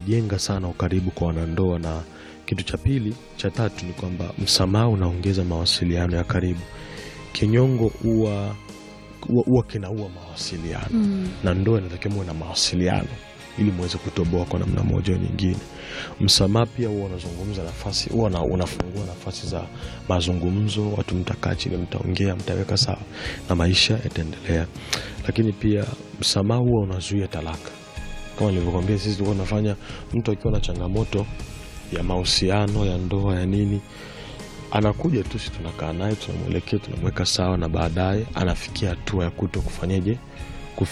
unajenga sana ukaribu kwa wanandoa, na kitu cha pili cha tatu ni kwamba msamaha unaongeza mawasiliano ya karibu. Kinyongo huwa huwa- huwa kinaua mawasiliano Mm. na ndoa inatakiwa muwe na mawasiliano ili muweze kutoboa kwa namna moja au nyingine. Msamaha pia huwa unazungumza nafasi, huwa na- unafungua nafasi za mazungumzo, watu mtakaa chini, mtaongea, mtaweka sawa na maisha yataendelea. Lakini pia msamaha huwa unazuia talaka. Kama nilivyokwambia, sisi tulikuwa tunafanya mtu akiwa na changamoto ya mahusiano ya ndoa ya nini, anakuja tu, si tunakaa naye, tunamwelekea, tunamweka sawa, na baadaye anafikia hatua ya kuto kufanyeje